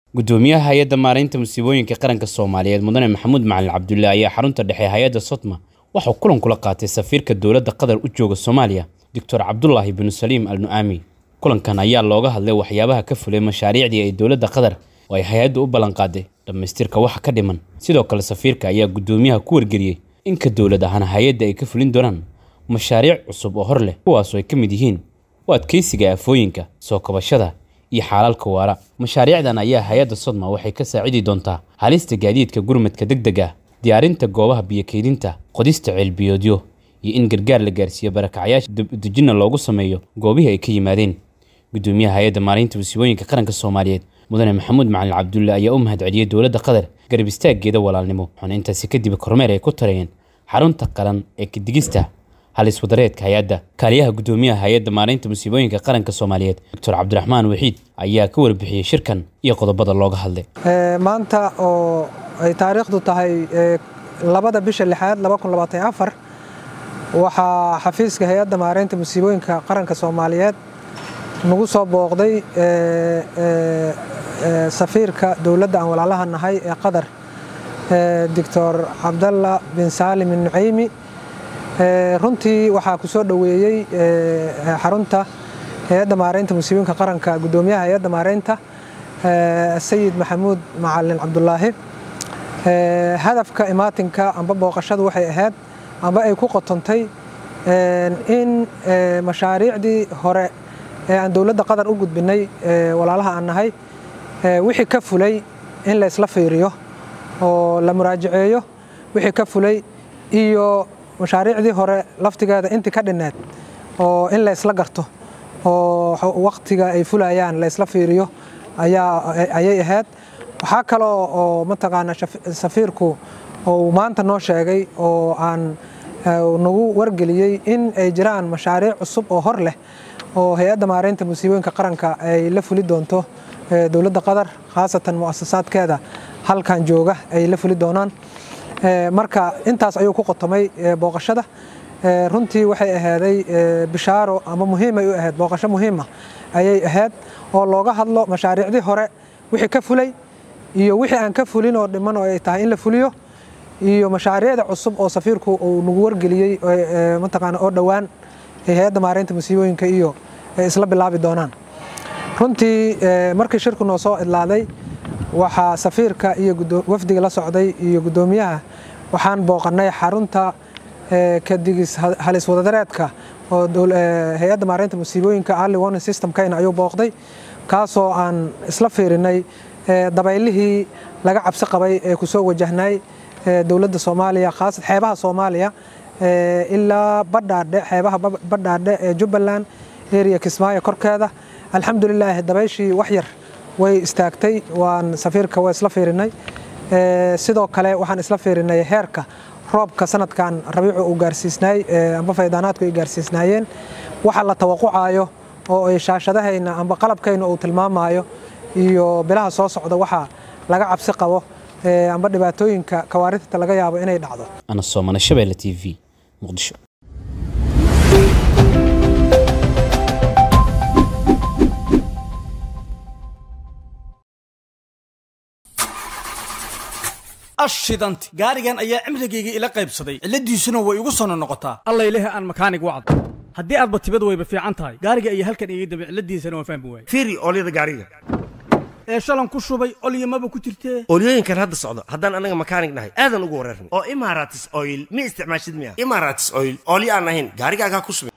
gudoomiyaha hay-adda maaraynta musiibooyinka qaranka soomaaliyeed mudane maxamuud macalin cabdulle ayaa xarunta dhexe hay-adda sotma waxuu kulan kula qaatay safiirka dowladda qatar u jooga soomaaliya doctor cabdulaahi binu saliim al nu'aami kulankan ayaa looga hadlay waxyaabaha ka fulay mashaariicdii ay dowladda qatar oo ay hay-addu u ballanqaaday dhammaystirka waxa ka dhiman sidoo kale safiirka ayaa gudoomiyaha ku wargeliyey inka dowlad ahaan hay-adda ay ka fulin doonaan mashaariic cusub oo hor leh kuwaasoo ay ka mid yihiin u adkeysiga aafooyinka soo kabashada iyo xaalaalka waara mashaariicdan ayaa hay-adda sodma waxay ka saacidi doontaa halista gaadiidka gurmadka deg deg ah diyaarinta goobaha biyokeydinta qodista ceelbiyoodyo iyo in gargaar la gaarsiiyo barakacyaasha dejinna loogu sameeyo goobihii ay ka yimaadeen gudoomiyaha hay-adda maalinta musiibooyinka qaranka soomaaliyeed mudane maxamuud macalin cabdulle ayaa u mahad celiyey dowladda qatar garab istaaggeeda walaalnimo waxaana intaasi kadib kormeer ay ku tarayeen xarunta qaran ee kadigista halis wadareedka hay-adda kaaliyaha gudoomiyaha hay-adda maareynta musiibooyinka qaranka soomaaliyeed doctor cabdiraxmaan waxiid ayaa ka warbixiyey shirkan iyo qodobada looga hadlay maanta oo ay taariikhdu tahay labada bisha lixaad waxaa xafiiska hay-adda maareynta musiibooyinka qaranka soomaaliyeed nagu soo booqday safiirka dowladda aan walaalaha nahay ee qatar doctor cabdalla bin saalim nucaymi runtii waxaa ku soo dhoweeyey xarunta hay-adda maareynta musiibooyinka qaranka gudoomiyaha hay-adda maareynta sayid maxamuud macalin cabdulaahi hadafka imaatinka amba booqashadu waxay ahayd amba ay ku qotontay in mashaariicdii hore ee aan dowladda qatar u gudbinay walaalaha aan nahay wixii ka fulay in la isla fiiriyo oo la muraajaceeyo wixii ka fulay iyo mashaariicdii hore laftigeeda intii ka dhinneed oo in la isla garto oo waktiga ay fulayaan la isla fiiriyo ayay ahayd waxaa kaloo oo mataqaana safiirku uu maanta noo sheegay oo aan nagu wargeliyey in ay jiraan mashaariic cusub oo hor leh oo hay-adda maareynta musiibooyinka qaranka ay la fuli doonto dowladda qatar khaasatan mu'asasaadkeeda halkan jooga ay la fuli doonaan marka intaas ayuu ku qotomay booqashada runtii waxay ahaaday bishaaro ama muhiimay u ahayd booqasho muhiima ayay ahayd oo looga hadlo mashaariicdii hore wixii ka fulay iyo wixii aan ka fulin oo dhiman oo ay tahay in la fuliyo iyo mashaariicda cusub oo safiirku uu nagu wargeliyey mataqaana oo dhowaan hay-adda maareynta musiibooyinka iyo ay isla bilaabi doonaan runtii markii shirku noo soo idlaaday waxaa safiirka iyo wafdiga la socday iyo gudoomiyaha waxaan booqanay xarunta kadigis halis wadadareedka oo hay-adda maareynta musiibooyinka early warning systemkayna ayuu booqday kaasoo aan isla fiirinay dabaylihii laga cabsi qabay ee kusoo wajahnay dowladda soomaaliya khaasad xeebaha soomaaliya ilaa badhaadhe xeebaha badhaadhe ee jubbaland eriya kismaayo korkeeda alxamdulilaahi dabayshii wax yar way istaagtay waan safiirka waa isla fiirinay sidoo kale waxaan isla fiirinay heerka roobka sanadkan rabiicu uu gaarsiisnaay amba faydaanaadku ay gaarsiisnaayeen waxa la tawaqucayo oo ay shaashadahayna amba qalabkayna uu tilmaamayo iyo bilaha soo socda waxa laga cabsi qabo amba dhibaatooyinka kawaarinta laga yaabo inay dhacdo ana soomane shabeelle t v muqdisho ashidanti gaarigan ayaa cimrigayga ila qaybsaday cilladiisuna way igu sono noqotaa allayleh aan makaanig wacdo haddii aadba tibad wayba fiican tahay gaariga ayaa halkan iga dambe cilladiisana waan fahmi waayey fiiri oolyada gaariga ee shalan ku shubay olyamaba ku jirtee oolyooyinkan hadda socdo haddaan anaga makaanig nahay aadan ugu wareerna oo imaratis oil ma isticmaashid miya imaratis oil oolyo aan ahayn gaarigaagaa ku shubay